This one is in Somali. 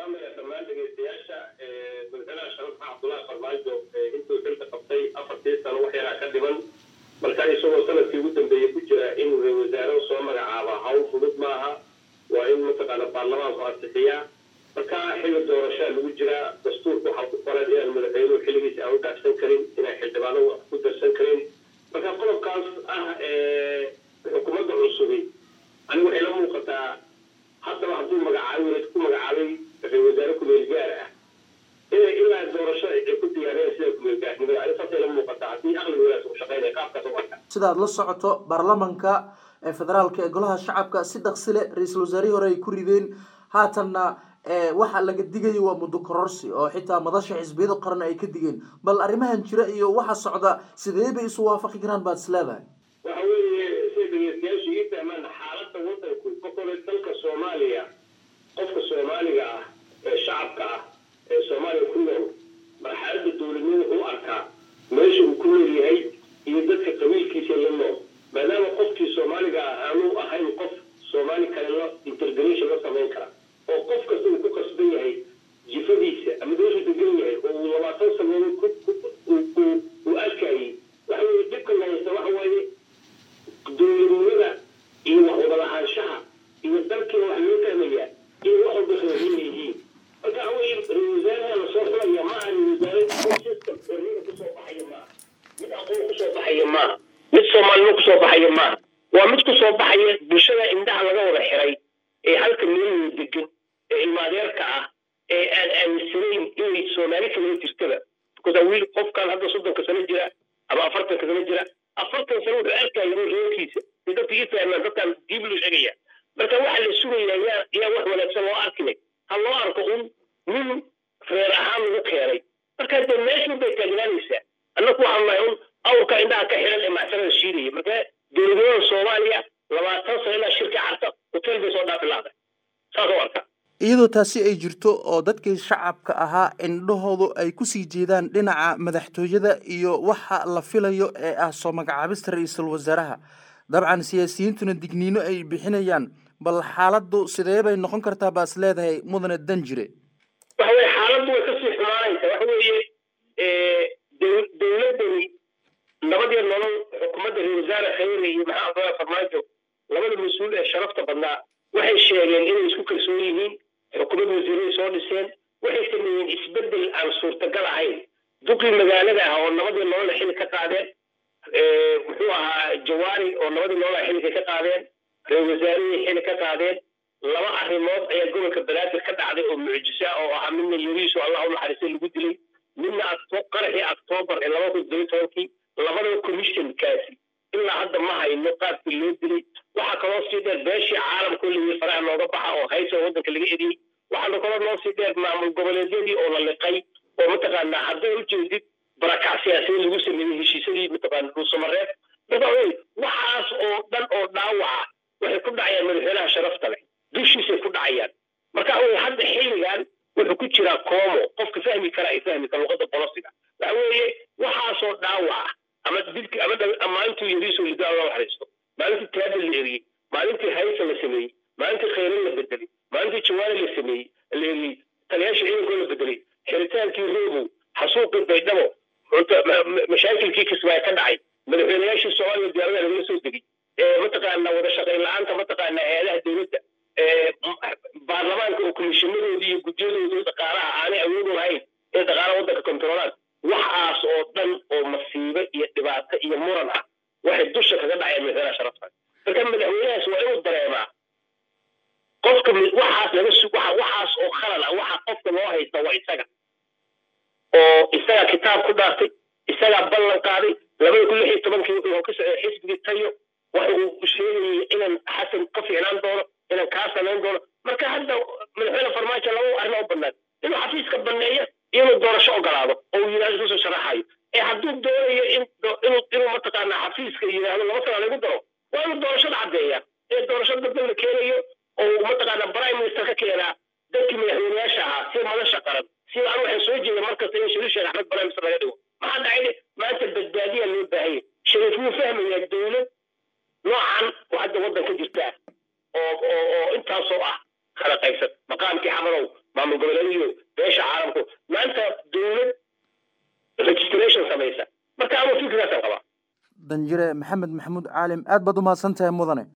salaamaya dhammaan dhegeystayaasha madaxweynaha sharafka cabdullaahi farmaajo intuu xilka qabtay afartii sano wax yaraa ka dhiman marka isagoo sanadkii ugu dambeeyey ku jira inuu ra wasaare soo magacaaba hawl fudud maaha waa in mataqaana baarlamaanku ansixiyaa marka xilli doorashaa lagu jiraa dastuurka waxaa ku qoran inaan madaxweynuhu xilligiisa aan u dhaafsan karin inaan xildhibaano wax ku darsan karin marka qodobkaas ah xukuumadda cusubi anigu waxay la muuqataa haddaba hadduu magacaabay ku magacaabay ra wasaare kumeel gaar ah inay ilaa doorasho ay ku diyaareen sida kumeel gaarnimada ani saasay la muuqataa haddii aqli wadaas uu shaqaynaya qaabkaas u arka sida aad la socoto baarlamanka ee federaalka ee golaha shacabka si dhaqsile ra-iisul wasaarihii hore ay ku rideen haatanna waxa laga digayo waa muddo kororsi oo xitaa madasha xisbiyada qaran ay ka digeen bal arrimahan jira iyo waxa socda sidee bay isu waafaqi karaan baad is leedahay waxa weeye siday dhegeystayaashu ii fahmaan xaaladda waddanku kokole dalka soomaaliya qofka soomaaliga ah ee shacabka ah ee soomaaliya ku nool marxaladda dowladnimo wuxuu arkaa meesha uu ku nool yahay iyo dadka qabiilkiisa la nool maadaama qofkii soomaaliga ah aanuu ahayn qof soomaali kale la intergration la samayn kara oo qof kasta uu ku qasban yahay jifadiisa ama meeshuu degan yahay oo uu labaatan sanadood uu arkayay waxa weye dhibka lahaysta waxa waaye dowladnimada iyo wax wada lahaanshaha iyo dalkiina wax loo fahmayaa iyo wax walba reerin yihiin marka waxa weye ra-wasaaraha lasoo xulaya ma aha ra-wasaare system xorriya kusoo baxaya maaha mid aqoon kusoo baxaya maaha mid soomaalnimo kusoo baxaya maaha waa mid kusoo baxaya bulshada indhaha laga wada xiray ee halka meelwada degan ee ilmaadeerka ah ee aan aaminsanayn inay soomaali kalama jirtaba because wiil qofkan hadda soddonka sano jira ama afartanka sano jira afartan sano wuxuu arkaya reerkiisa si dadka ii fahmaan dadkaan diib loo sheegaya marka waxa la sugayaa yaa yaa wax wanaagsan loo arkinay ha loo arko un nin reer ahaan lagu keenay marka dee meeshan bay taagnaanaysaa annaku waxaan nahay un awrka indhaha ka xiran ee macsanada shiidaya marka dowladnimada soomaaliya labaatan sano ilaa shirka carta hotel bay soo dhaafi lahday saas oo arka iyadoo taasi ay jirto oo dadkii shacabka ahaa indhahoodu ay kusii jeedaan dhinaca madaxtooyada iyo waxa la filayo ee ah soo magacaabista ra-iisul wasaaraha dabcan siyaasiyiintuna digniino ay bixinayaan bal xaaladdu sidee bay noqon kartaa baas leedahay mudane danjire waxa weye xaaladdu way kasii xumaanaysa waxa weeye dowladdani nabadiyo nolol xukuumadda ra wasaare khayre iyo maxaa abdullah farmaajo labada mas-uul ee sharafta badnaa waxay sheegeen inay isku kalsoon yihiin xukuumad wasiiray soo dhiseen waxay sameeyeen isbedel aan suurtagal ahayn duqii magaalada ah oo nabadii nolola xili ka qaadeen muxuu ahaa jawaari oo nabadii nolola xilika ka qaadeen ra-isul wasaarihii xili ka qaadeen laba arrimood ayaa gobolka banaadir ka dhacday oo mucjisa oo ahaa midna yariiso allah u naxariistay lagu dilay midna qaraxii octoobar ee laba kun todoba tobankii labadaba commissionkaasi ilaa hadda ma hayno qaabkii loo dilay waxaa kaloo sii dheer beeshii caalamka layiri faraha nooga baxa oo haysa waddanka laga eriyey waxaana kaloo noo sii dheer maamul goboleedyadii oo la liqay oo mataqaanaa hadday ujeedid barakac siyaasiyeed lagu sameeyey heshiisyadii mataqaana dhuusamareed marka wey waxaas oo dhan oo dhaawaca waxay ku dhacayaan madaxweynaha sharafta leh dushiisay ku dhacayaan marka wey hadda xilligan wuxuu ku jiraa koomo qofka fahmi kara ay fahmi kara luqadda bolosiga waxa weeye waxaasoo dhaawaca ama dilki ama maalintuu yariisoo lidaa loo xariisto maalintii taabal la eriyey maalintii haysa la sameeyey maalintii khayran la bedelay maalintii jawaari la sameeyey la eriyey taliyaasha ciidankoo la bedelay xiritaankii roobow xasuuqii baydhabo mashaakilkii kismaayo ka dhacay madaxweynayaashii soomaaliya diyaarada lagala soo degay mataqaana wada shaqayn la-aanta mataqaana hay-adaha dowladda baarlamaanka oo komishiinadoodii iyo gudyadoodii dhaqaalaha aanay awood u lahayn ee dhaqaalaha waddanka kontarolaan waxaas oo dhan oo masiibo iyo dhibaato iyo muran ah waxay dusha kaga dhacayaan madaxweynaha sharafta marka madaxweynahaas waa inuu dareemaa qofka waxaas laga su waxa waxaas oo khalal ah waxa qofka loo haysta waa isaga oo isagaa kitaab ku dhaartay isagaa ballan qaaday labada kun lix iyo tobankii wuxuu ka socday xisbigii tayo waxa uu sheegayay inaan xasan ka fiicnaan doono inaan kaa samayn doono marka hadda madaxweyne farmaajo laba arrin oo bannaan inuu xafiiska banneeyo iyo inuu doorasho ogolaado oo uu yidhahdo isu soo sharaxayo ee hadduu doonayo in inuu inuu mataqaanaa xafiiska yidhaahdo laba sana lagu daro waa inuu doorashada caddeeya ee doorasho dadban la keenayo oo mataqaanaa prime minister ka keenaa dadkii madaxweynayaasha ahaa si madasha qaran sida anu waxay soo jeeda markasta in shariif sheekh axmed prime minister laga dhigo maxaa dhacay maanta badbaadiya loo baahanya shariif wuu fahmayaa dowlad noocan oo hadda waddan ka jirta oo oo oo intaasoo ah kala qaybsan maqaamkii xamadow maamul goboleed iyo beesha caalamku maanta dowlad registration samaysa marka ama fikirkaasaan qabaa danjire maxamed maxamuud caalim aad baad umahadsan tahay mudane